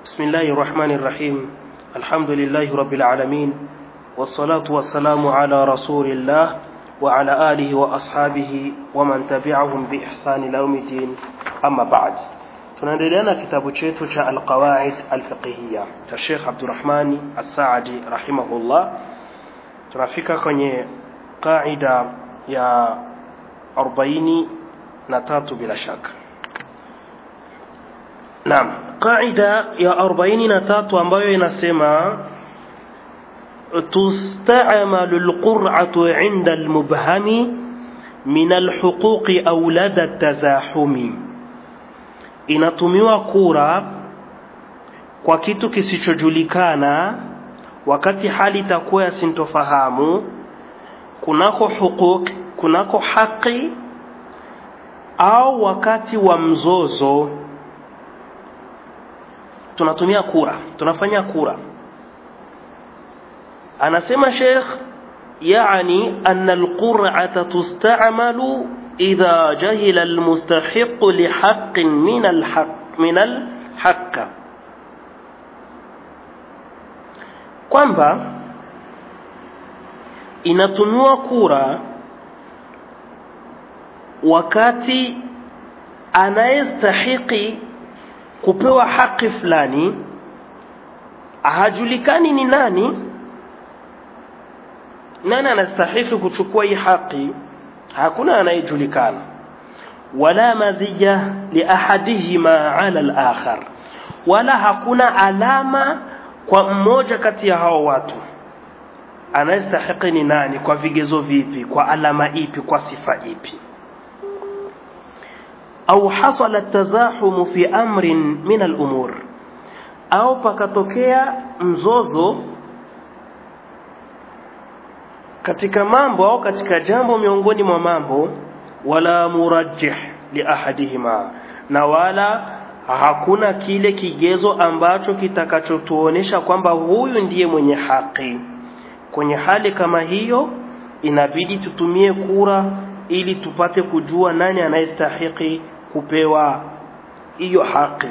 بسم الله الرحمن الرحيم الحمد لله رب العالمين والصلاة والسلام على رسول الله وعلى آله وأصحابه ومن تبعهم بإحسان إلى يوم الدين أما بعد tunaendelea na kitabu chetu cha alqawaid alfiqhiya cha Sheikh Abdurrahmani As-Saadi rahimahullah tunafika kwenye qaida ya 43 bila shaka Naam qaida ya 43 ambayo inasema تستعمل القرعة عند المبهم من الحقوق أولاد التزاحم inatumiwa kura kwa kitu kisichojulikana wakati hali itakuwa ya sintofahamu kunako hukuk kunako haki au wakati wa mzozo tunatumia kura tunafanya kura anasema Sheikh يعني أن القرعة تستعمل إذا جهل المستحق لحق من الحق من الحق kwamba inatumiwa kura wakati anayestahiki kupewa haki fulani hajulikani ni nani nani anastahili kuchukua hii haki hakuna anayejulikana wala mazija liahadihima ala al-akhar wala hakuna alama kwa mmoja kati ya hao watu anayestahili ni nani kwa vigezo vipi kwa alama ipi kwa sifa ipi au hasala tazahumu fi amrin min al-umur au pakatokea mzozo katika mambo au katika jambo miongoni mwa mambo wala murajjih li ahadihima na wala hakuna kile kigezo ambacho kitakachotuonesha kwamba huyu ndiye mwenye haki kwenye hali kama hiyo inabidi tutumie kura ili tupate kujua nani anayestahiki kupewa hiyo haki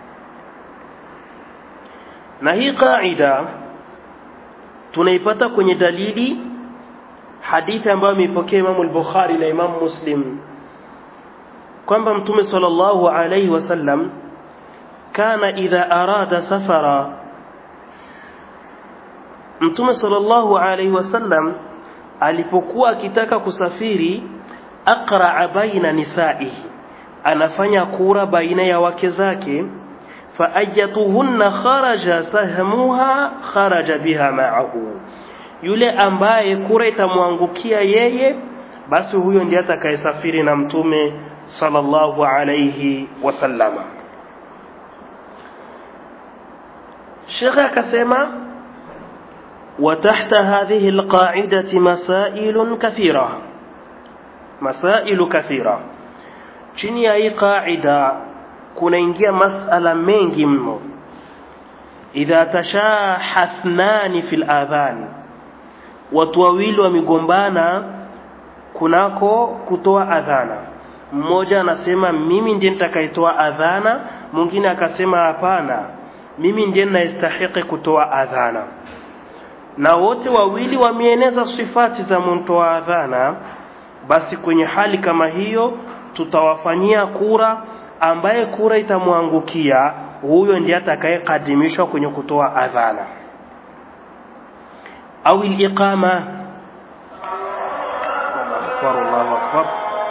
na hii kaida tunaipata kwenye dalili hadithi ambayo ameipokea Imam al-Bukhari na Imam Muslim kwamba Mtume sallallahu alayhi wasallam kana idha arada safara Mtume sallallahu alayhi wasallam alipokuwa akitaka kusafiri aqra'a baina nisaihi anafanya kura baina ya wake zake faajatuhunna kharaja sahmuha kharaja biha ma'ahu yule ambaye kura itamwangukia yeye basi huyo ndiye atakayesafiri na mtume sallallahu alayhi wasallama Sheikh akasema وتحت هذه القاعدة مسائل كثيرة مسائل كثيرة chini ya hii qaida kunaingia masala mengi mno idha tashahathnani fil adhan watu wawili wamegombana kunako kutoa adhana mmoja anasema mimi ndiye nitakayetoa adhana mwingine akasema hapana mimi ndiye ninayestahiki kutoa adhana na wote wawili wameeneza sifati za mtoa adhana basi kwenye hali kama hiyo tutawafanyia kura ambaye kura itamwangukia huyo ndiye atakayekadimishwa kwenye kutoa adhana au al-iqama Allahu akbar Allahu akbar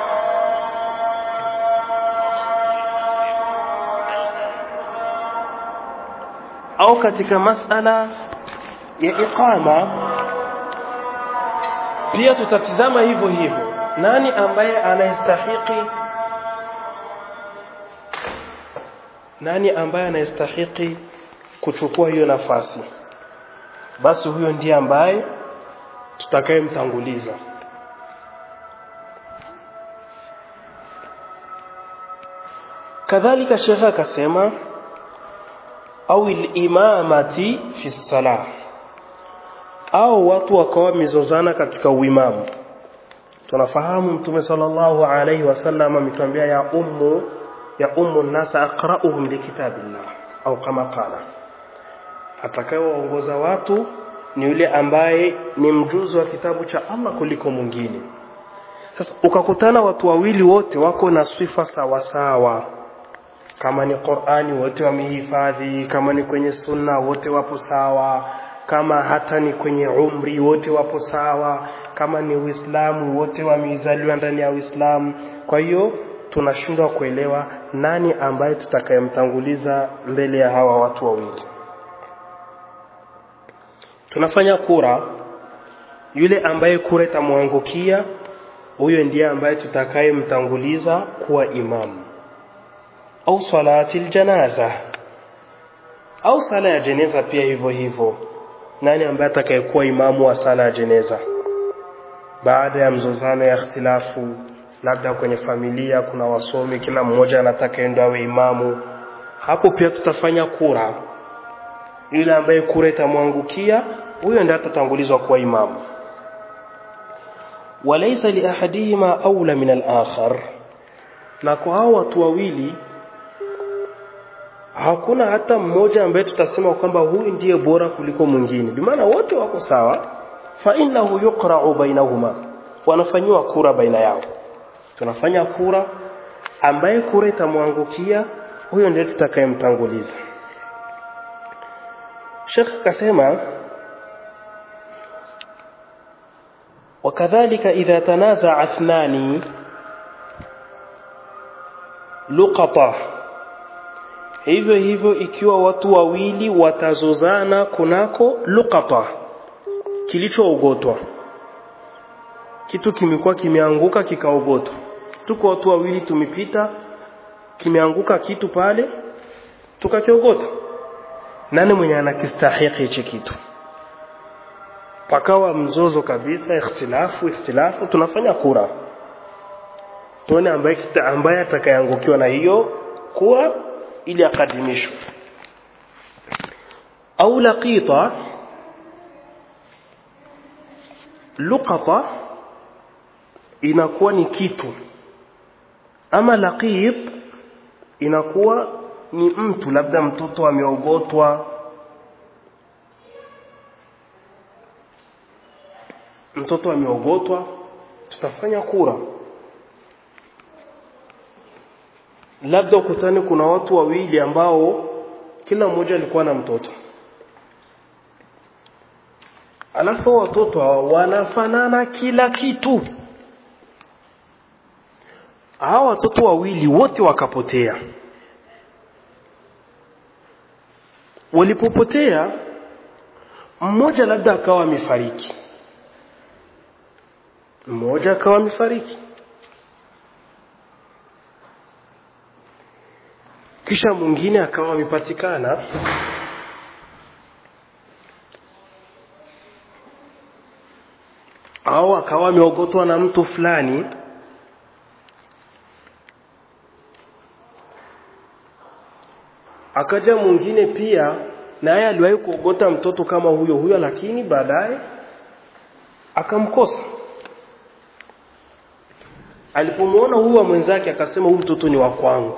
au katika masala ya iqama pia tutatizama hivyo hivyo nani ambaye anastahiki nani ambaye anastahiki kuchukua hiyo nafasi basi huyo ndiye ambaye tutakayemtanguliza kadhalika shekha akasema au imamati fi salah au watu wakawa wamezozana katika uimamu tunafahamu mtume sallallahu alaihi wasallam ametuambia ya ummu ya ummu nasa aqra'uhum likitabillah au kama qala atakayewaongoza watu ni yule ambaye ni mjuzi wa kitabu cha Allah kuliko mwingine sasa ukakutana watu wawili wote wako na sifa sawa sawa kama ni Qur'ani wote wamehifadhi kama ni kwenye sunna wote wapo sawa kama hata ni kwenye umri wote wapo sawa kama ni Uislamu wote wamezaliwa ndani ya Uislamu kwa hiyo tunashindwa kuelewa nani ambaye tutakayemtanguliza mbele ya hawa watu wawili tunafanya kura yule ambaye kura itamwangukia huyo ndiye ambaye tutakayemtanguliza kuwa imamu au salati aljanaza au sala ya jeneza pia hivyo hivyo nani ambaye atakayekuwa imamu wa sala ya jeneza baada ya mzozano ya ikhtilafu labda kwenye familia kuna wasomi kila mmoja anataka endo awe imamu hapo pia tutafanya kura yule ambaye kura itamwangukia huyo ndiye atatangulizwa kuwa imamu walaysa li ahadihima aula min al-akhar na kwa hao watu wawili hakuna hata mmoja ambaye tutasema kwamba huyu ndiye bora kuliko mwingine bimaana wote wako sawa fa innahu yuqra'u bainahuma wanafanyiwa kura baina yao tunafanya kura ambaye kura itamwangukia huyo ndiye tutakayemtanguliza Sheikh akasema وكذلك إذا تنازع اثنان لقطة hivyo hivyo ikiwa watu wawili watazozana kunako luqata kilichoogotwa kitu kimekuwa kimeanguka kikaogotwa tuko watu wawili tumepita kimeanguka kitu pale tukakiogota nani mwenye anakistahiki hichi kitu pakawa mzozo kabisa ikhtilafu ikhtilafu tunafanya kura tuone ambaye ambaye atakayeangukiwa na hiyo kura ili akadimishwe au laqita luqata inakuwa ni kitu ama laqit inakuwa ni mtu labda mtoto ameogotwa mtoto ameogotwa tutafanya kura labda ukutani kuna watu wawili ambao kila mmoja alikuwa na mtoto alafu watoto wanafanana kila kitu hawa watoto wawili wote wakapotea walipopotea mmoja labda akawa amefariki mmoja akawa amefariki kisha mwingine akawa amepatikana au akawa ameogotwa na mtu fulani akaja mwingine pia naye aliwahi kuogota mtoto kama huyo huyo lakini baadaye akamkosa alipomwona huyu wa mwenzake akasema huyu mtoto ni wa kwangu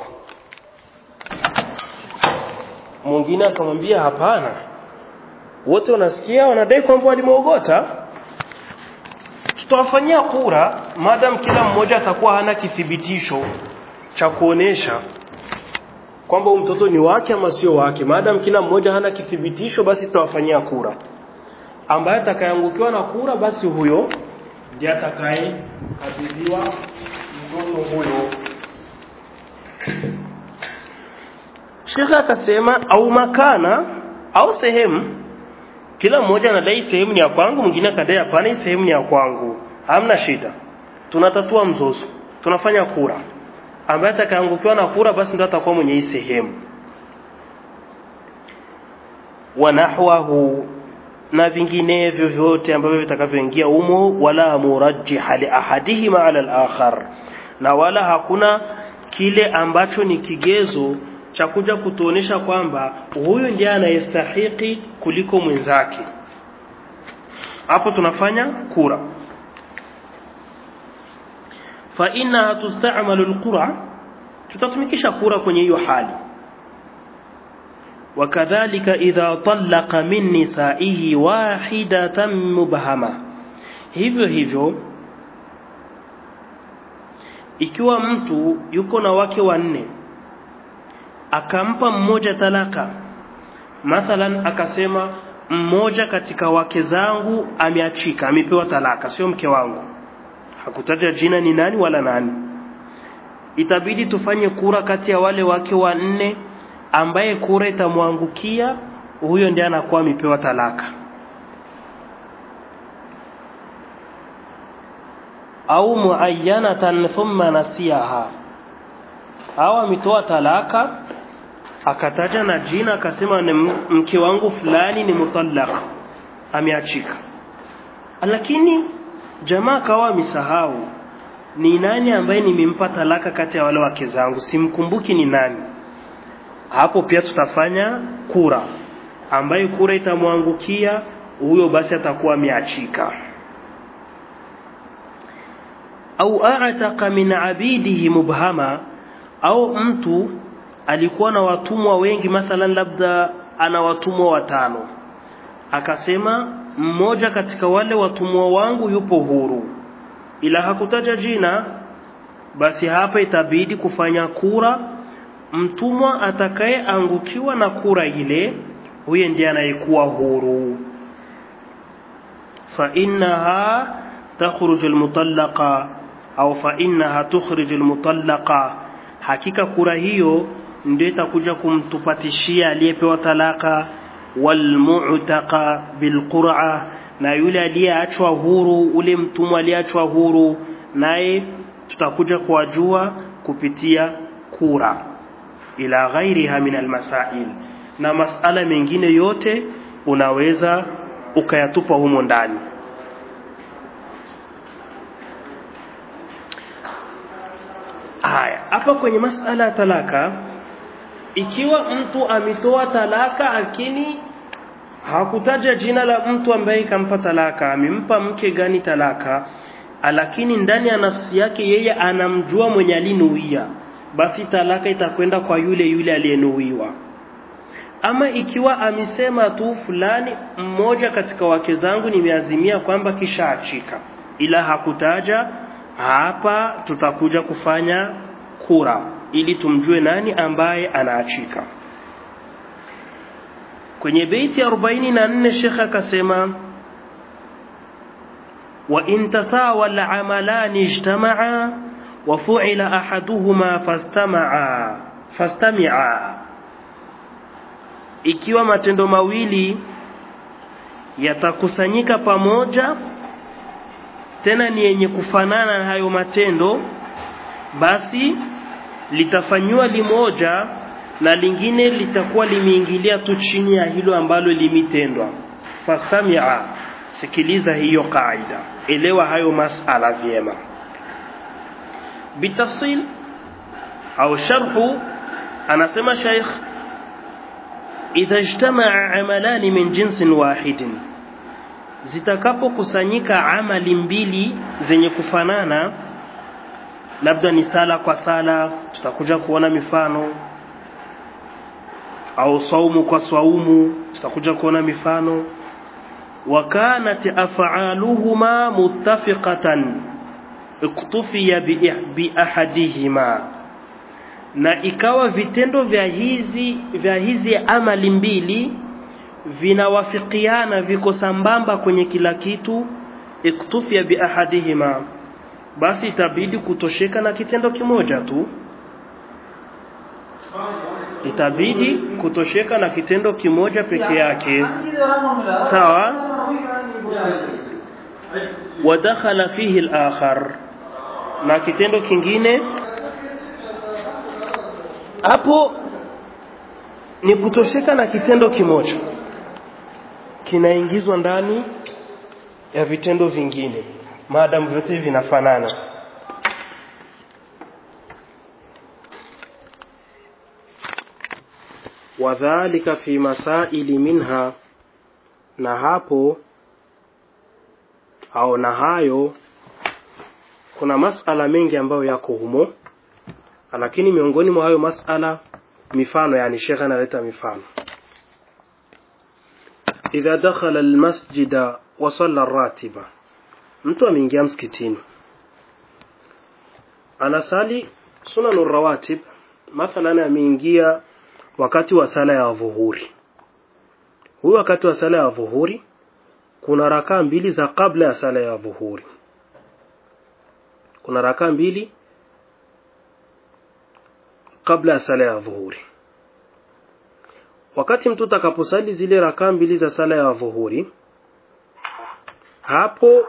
mwingine akamwambia hapana wote wanasikia wanadai kwamba walimwogota tutawafanyia kura madam kila mmoja atakuwa hana kithibitisho cha kuonesha kwamba huyu mtoto ni wake ama sio wake madam kila mmoja hana kithibitisho basi tutawafanyia kura ambaye atakayeangukiwa na kura basi huyo ndiye atakayekabidhiwa mtoto huyo Sheikh akasema au makana au sehemu kila mmoja anadai sehemu ni ya kwangu mwingine akadai hapana hii sehemu ni ya kwangu hamna shida tunatatua mzozo tunafanya kura ambaye atakaangukiwa na kura basi ndio atakuwa mwenye hii sehemu wanahwahu na vinginevyo vyote ambavyo vitakavyoingia umo wala murajjiha li ahadihima ala al-akhar na wala hakuna kile ambacho ni kigezo cha kuja kutuonesha kwamba huyu ndiye anayestahiki kuliko mwenzake hapo tunafanya kura fa inna tusta'malu alqura tutatumikisha kura kwenye hiyo hali wakadhalika idha talaqa min nisaihi wahidatan mubhama hivyo hivyo ikiwa mtu yuko na wake wanne akampa mmoja talaka mathalan akasema mmoja katika wake zangu ameachika amepewa talaka sio mke wangu hakutaja jina ni nani wala nani itabidi tufanye kura kati ya wale wake wanne ambaye kura itamwangukia huyo ndiye anakuwa amepewa talaka au muayyanatan thumma nasiyaha au ametoa talaka akataja na jina akasema ni mke wangu fulani ni mutallaq ameachika lakini jamaa kawa misahau ni nani ambaye nimempa talaka kati ya wale wake zangu simkumbuki ni nani hapo pia tutafanya kura ambaye kura itamwangukia huyo basi atakuwa ameachika au a'taqa min abidihi mubhama au mtu alikuwa na watumwa wengi mathalan labda ana watumwa watano akasema mmoja katika wale watumwa wangu yupo huru ila hakutaja jina basi hapa itabidi kufanya kura mtumwa atakayeangukiwa na kura ile huye ndiye anayekuwa huru fa innaha takhruju almutallaqa au fa innaha tukhriju almutallaqa hakika kura hiyo ndio itakuja kumtupatishia aliyepewa talaka walmu'taqa bilqur'a na yule aliyeachwa huru ule mtumwa aliyeachwa huru naye tutakuja kuwajua kupitia kura ila ghairiha min almasail na masala mengine yote unaweza ukayatupa humo ndani haya hapa kwenye masala ya talaka ikiwa mtu ametoa talaka lakini hakutaja jina la mtu ambaye kampa talaka amempa mke gani talaka lakini ndani ya nafsi yake yeye anamjua mwenye alinuia basi talaka itakwenda kwa yule yule aliyenuiwa ama ikiwa amesema tu fulani mmoja katika wake zangu nimeazimia kwamba kishaachika ila hakutaja hapa tutakuja kufanya kura ili tumjue nani ambaye anaachika kwenye beiti ya 44 shekha akasema wa in tasawa al-amalan ijtama'a wa fu'ila ahaduhuma fastama'a fastami'a ikiwa matendo mawili yatakusanyika pamoja tena ni yenye kufanana na hayo matendo basi litafanywa limoja na lingine litakuwa limeingilia tu chini ya hilo ambalo limitendwa fastamia sikiliza hiyo kaida elewa hayo masala vyema bitafsil au sharhu anasema sheikh idha ijtamaa amalani min jinsin wahidin zitakapokusanyika amali mbili zenye kufanana labda ni sala kwa sala tutakuja kuona mifano au saumu kwa saumu tutakuja kuona mifano wakanat af'aluhuma muttafiqatan iktufiya bi ahadihima na ikawa vitendo vya hizi vya hizi amali mbili vinawafikiana viko sambamba kwenye kila kitu iktufia bi ahadihima basi itabidi kutosheka na kitendo kimoja tu itabidi kutosheka na kitendo kimoja peke yake sawa wadakhala fihi al-akhar na kitendo kingine hapo ni kutosheka na kitendo kimoja kinaingizwa ndani ya vitendo vingine maadamu vyote vinafanana wadhalika fi masaili minha na hapo au na hayo kuna masala mengi ambayo yako humo lakini miongoni mwa hayo masala mifano yani shekhe analeta mifano idha dakhala almasjida wa salla ratiba mtu ameingia msikitini anasali sunanu rawatib mathalan ameingia wakati wa sala ya dhuhuri huyu wakati wa sala ya dhuhuri kuna rakaa mbili za kabla ya sala ya dhuhuri kuna rakaa mbili kabla ya sala ya dhuhuri wakati mtu atakaposali zile rakaa mbili za sala ya dhuhuri hapo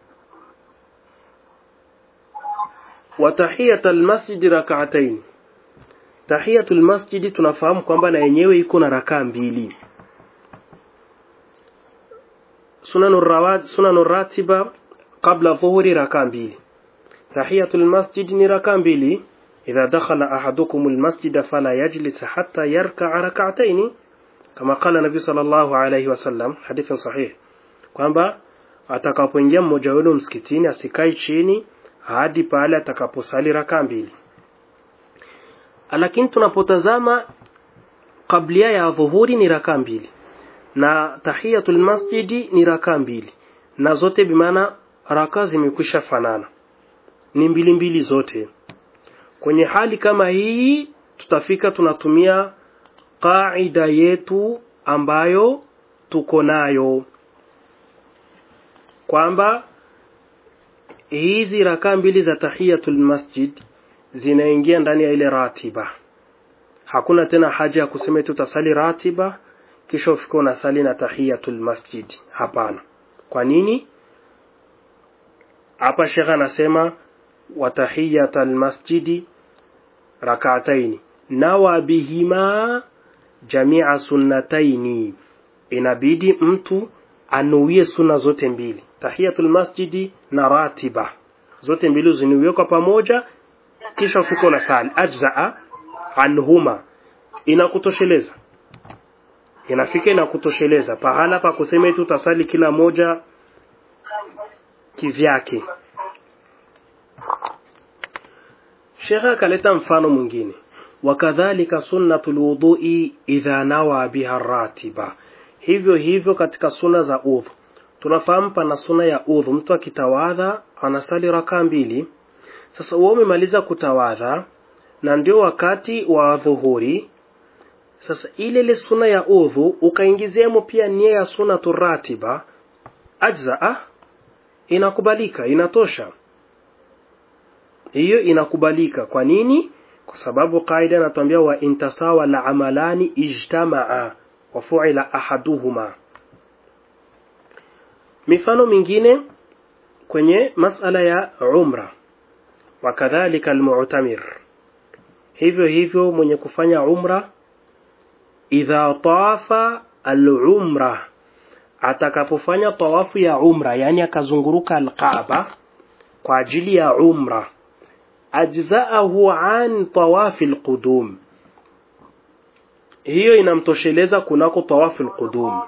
watahiyat almasjid rak'atayn tahiyatul masjid tunafahamu kwamba na yenyewe iko na rakaa mbili sunanur rawat sunanur ratiba qabla dhuhuri rakaa mbili tahiyatul masjid ni rakaa mbili idha dakhala ahadukum almasjid fala yajlis hatta yarka'a rak'atayn kama qala nabi sallallahu alayhi wasallam hadithin sahih kwamba atakapoingia mmoja wenu msikitini asikai chini hadi pale atakaposali rakaa mbili lakini tunapotazama kablia ya dhuhuri ni rakaa mbili na tahiyatul masjidi ni rakaa mbili na zote bimaana rakaa zimekwisha fanana ni mbili mbili zote kwenye hali kama hii tutafika tunatumia qaida yetu ambayo tuko nayo kwamba hizi rakaa mbili za tahiyatul masjid zinaingia ndani ya ile ratiba hakuna tena haja ya kusema tutasali ratiba kisha ufike unasali na tahiyatul masjid hapana kwa nini hapa shekha anasema wa tahiyatul masjidi rak'ataini nawa bihima jamia sunnataini inabidi mtu anuie sunna zote mbili tahiyatul masjidi na ratiba zote mbili zinuiwe kwa pamoja kisha ufike unasali ajzaa anhuma inakutosheleza inafika inakutosheleza pahala pa kusema eti utasali kila moja kivyake Sheikh akaleta mfano mwingine wakadhalika sunnatul wudu'i idha nawa biha ratiba hivyo hivyo katika suna za udhu tunafahamu pana suna ya udhu mtu akitawadha anasali rakaa mbili sasa wewe umemaliza kutawadha na ndio wakati wa dhuhuri sasa ile ile suna ya udhu ukaingiziamo pia nia ya suna turatiba ajzaa inakubalika inatosha hiyo inakubalika kwa nini kwa sababu kaida inatuambia wa intasawa la amalani ijtamaa wa fu'ila ahaduhuma mifano mingine kwenye masala ya umra wakadhalika almu'tamir hivyo hivyo mwenye kufanya umra idha tawafa al-umra atakapofanya tawafu ya umra yani akazunguruka al-Kaaba kwa ajili ya umra ajzaahu an tawafi al-qudum hiyo inamtosheleza kunako tawafu al-qudum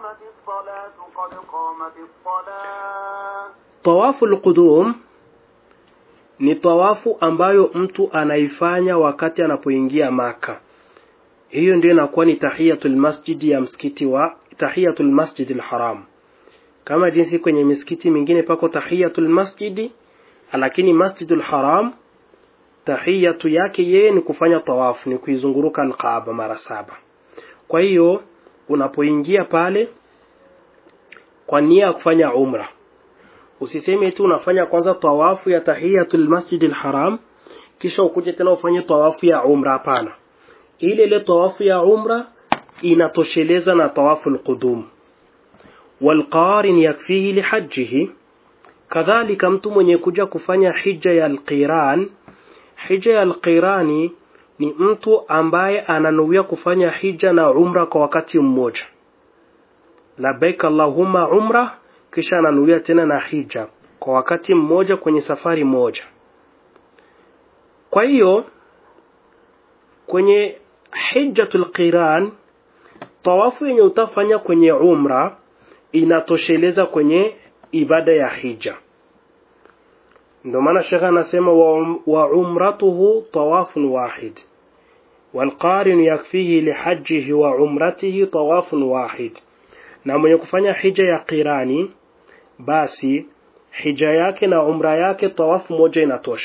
tawafu al-qudum ni tawafu ambayo mtu anaifanya wakati anapoingia maka hiyo ndio inakuwa ni tahiyatul masjidi ya msikiti wa tahiyatul masjidil haram kama jinsi kwenye misikiti mingine pako tahiyatul masjidi lakini masjidul haram tahiyatu yake yeye ni kufanya tawafu ni kuizunguruka alkaaba mara saba kwa hiyo unapoingia pale kwa nia ya kufanya umra usiseme tu unafanya kwanza tawafu ya tahiyatul masjidil haram kisha ukuje tena ufanye tawafu ya umra hapana ile ile tawafu ya umra inatosheleza na tawafu alqudum walqarin yakfihi lihajjihi kadhalika mtu mwenye kuja kufanya hija ya alqiran hija ya alqirani ni mtu ambaye ananuia kufanya hija na umra kwa wakati mmoja labbaik allahumma umra kisha ananuia tena na hija kwa wakati mmoja kwenye safari moja kwa hiyo kwenye hijjatul qiran tawafu yenye utafanya kwenye umra inatosheleza kwenye ibada ya hija ndio maana shekha anasema wa, wa umratuhu tawafun wahid والقارن يكفيه لحجه وعمرته طواف واحد na mwenye kufanya hija ya qirani basi hija yake na umra yake tawafu moja inatosha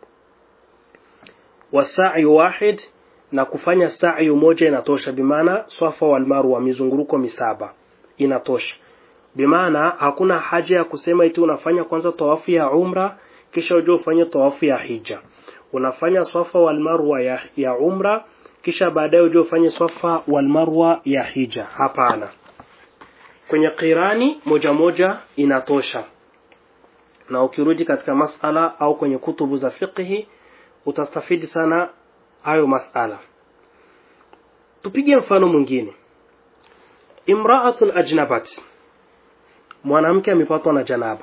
wasa'i wahid na kufanya sa'i moja inatosha bimaana swafa wal marwa mizunguruko misaba inatosha bimaana hakuna haja ya kusema eti unafanya kwanza tawafu ya umra kisha uje ufanye tawafu ya hija unafanya swafa wal marwa ya, ya umra kisha baadaye uje ufanye swafa wal marwa ya hija hapana kwenye qirani moja moja inatosha na ukirudi katika masala au kwenye kutubu za fiqhi utastafidi sana hayo masala tupige mfano mwingine imra'atun ajnabat mwanamke amepatwa na janaba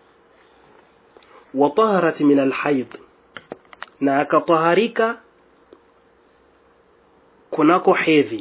wa taharat min alhayd na akataharika kunako hedhi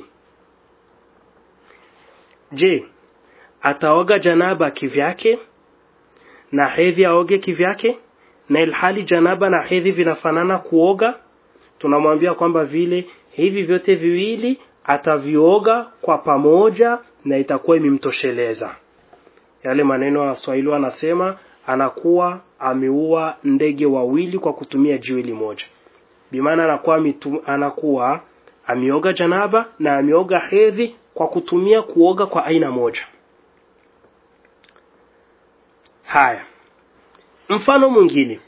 je ataoga janaba kivyake na hedhi aoge kivyake na ilhali janaba na hedhi vinafanana kuoga tunamwambia kwamba vile hivi vyote viwili atavioga kwa pamoja na itakuwa imemtosheleza yale maneno ya Waswahili wanasema anakuwa ameua ndege wawili kwa kutumia jiwe limoja bimaana anakuwa mitu, anakuwa ameoga janaba na ameoga hedhi kwa kutumia kuoga kwa aina moja haya mfano mwingine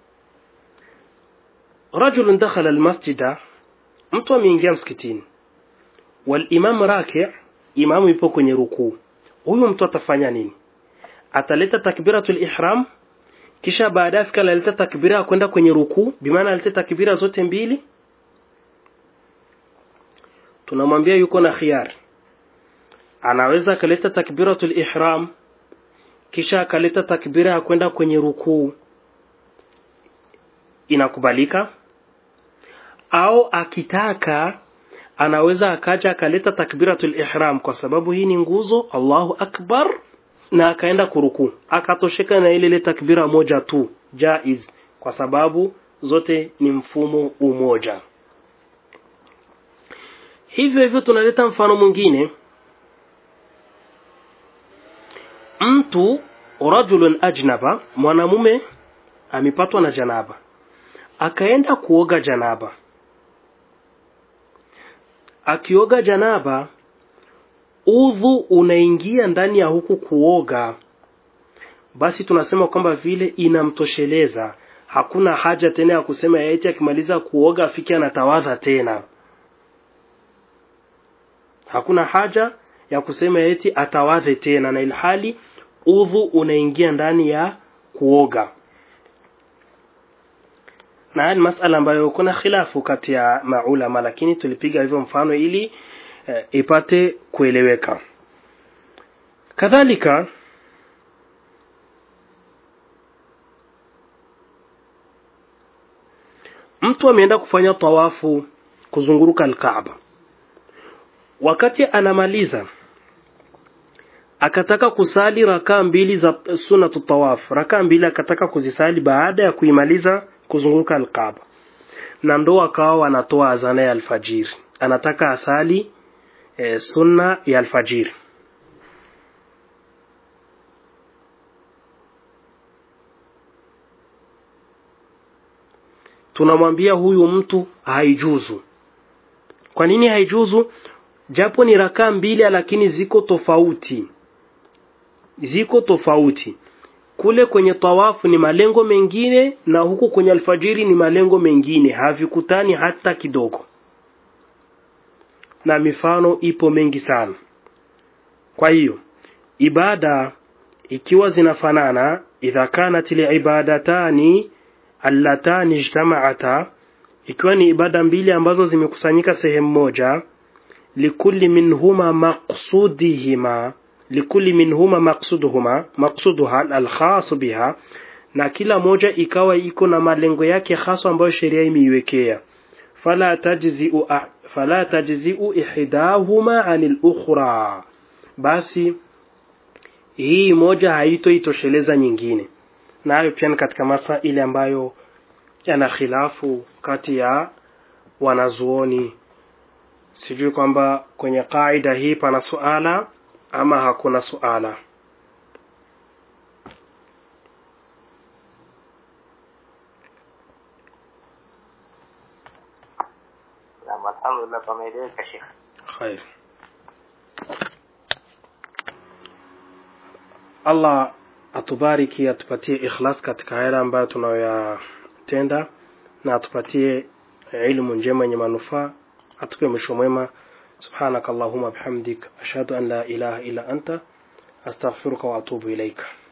rajulun dakhala almasjida mtu ameingia msikitini walimam raki imamu ipo kwenye rukuu huyu mtu atafanya nini ataleta takbiratul ihram kisha baadaye afika analeta takbira ya kwenda kwenye rukuu bimaana alete takbira zote mbili tunamwambia yuko na khiyar anaweza akaleta takbiratul ihram kisha akaleta takbira ya kwenda kwenye rukuu inakubalika au akitaka anaweza akaja akaleta takbiratul ihram kwa sababu hii ni nguzo Allahu akbar na akaenda kurukuu akatosheka na ile ile takbira moja tu jaiz kwa sababu zote ni mfumo umoja hivyo hivyo tunaleta mfano mwingine mtu rajulun ajnaba mwanamume amepatwa na janaba akaenda kuoga janaba akioga janaba udhu unaingia ndani ya huku kuoga basi tunasema kwamba vile inamtosheleza hakuna haja tena ya kusema eti akimaliza kuoga afike anatawadha tena hakuna haja ya kusema eti atawadhe tena na ilhali udhu unaingia ndani ya kuoga na haya ni masala ambayo kuna khilafu kati ya maulama lakini tulipiga hivyo mfano ili e, ipate kueleweka kadhalika mtu ameenda kufanya tawafu kuzunguruka alkaaba wakati anamaliza akataka kusali rakaa mbili za sunatu tawaf rakaa mbili akataka kuzisali baada ya kuimaliza kuzunguka alkaaba na ndo akawa wanatoa azana ya alfajiri anataka asali e, sunna ya alfajiri tunamwambia huyu mtu haijuzu kwa nini haijuzu japo ni rakaa mbili lakini ziko tofauti ziko tofauti kule kwenye tawafu ni malengo mengine na huku kwenye alfajiri ni malengo mengine havikutani hata kidogo na mifano ipo mengi sana kwa hiyo ibada ikiwa zinafanana idha kanat liibadatani allatani ijtama'ata ikiwa ni ibada mbili ambazo zimekusanyika sehemu moja likulli minhuma maqsudihima likulli minhuma maqsuduhuma maqsuduha alkhas biha na kila moja ikawa iko na malengo yake hasa ambayo sheria imeiwekea fala tajzi'u fala tajzi'u ihdahuma anil ukhra basi hii moja haitoitosheleza nyingine nayo pia ni katika masa ile ambayo yana khilafu kati ya wanazuoni sijui kwamba kwenye kaida hii pana suala ama hakuna suala Naam, alhamdulillah pameeleweka Sheikh. khair allah atubariki atupatie ikhlas katika yale ambayo tunayoyatenda na atupatie ilmu njema yenye manufaa atupe mwisho mwema subhanaka allahuma bihamdik ashhadu an la ilaha illa anta astaghfiruka wa atubu ilaika